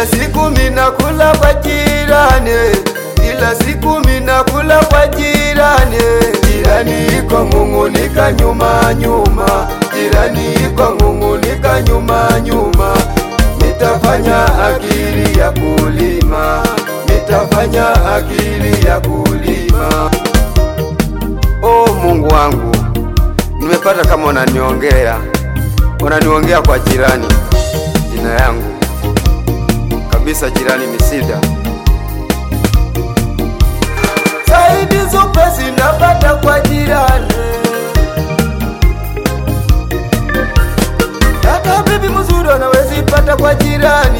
Kila siku minakula kwa jirani, kila siku minakula kwa jirani. Jirani iko ng'ung'unika nyuma nyuma, jirani iko ng'ung'unika nyuma nyuma. Nitafanya akili ya kulima, nitafanya akili ya kulima. Oh Mungu wangu, nimepata kama unaniongea, unaniongea kwa jirani, jina yangu kabisa, jirani Misida. Saidi zupesi napata kwa jirani, hata bibi mzuri anawezi pata kwa jirani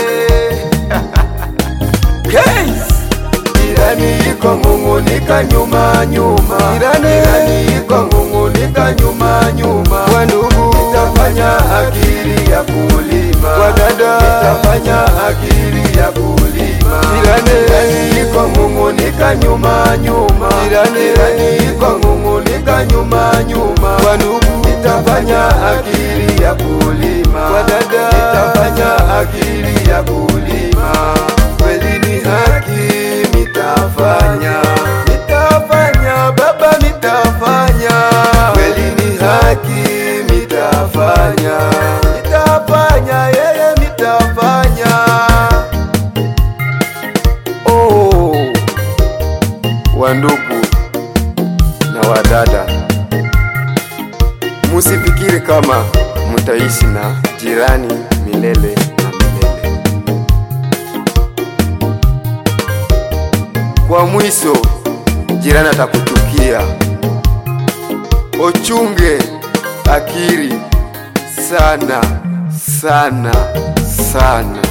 Case! Jirani iko ng'ung'unika nyuma nyuma, jirani iko ng'ung'unika nyuma nyuma. Kwa ndugu nitafanya akili ya kulima, kwa dada nitafanya akili ya kulima. Jirani iko ng'ung'unika nyuma nyuma, jirani iko ng'ung'unika nyuma nyuma. Kwa ndugu nitafanya akili ya kulima, kwa dada nitafanya akili ya kulima. Kweli ni haki nitafanya, nitafanya baba, nitafanya. Kweli ni haki nitafanya, nitafanya yeye, nitafanya. Oh, wandugu na wadada, musifikiri kama mutaishi na jirani milele na milele. Kwa mwisho jirani atakuchukia. Ochunge akili sana sana sana.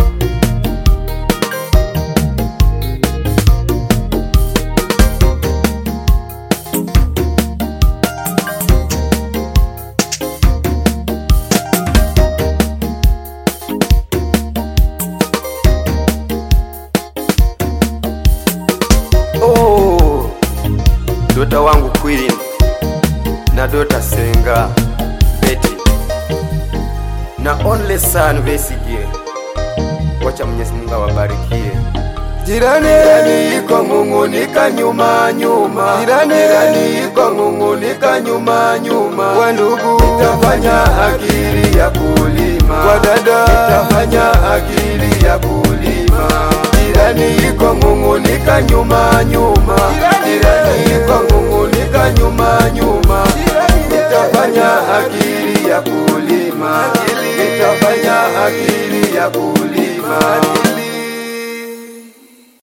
Oh, dota wangu Queen na dota Senga Betty na only son Besigye, wacha Mwenyezi Mungu awabarikie. Jirani, jirani iko ng'ung'unika nyuma nyuma, jirani, jirani iko ng'ung'unika nyuma nyuma. Kwa ndugu nitafanya akili ya kulima, kwa dada nitafanya akili ya kulima. Jirani iko ng'ung'unika nyuma nyuma, jirani iko ng'ung'unika nyuma nyuma. Nitafanya akili ya kulima, nitafanya akili ya kulima.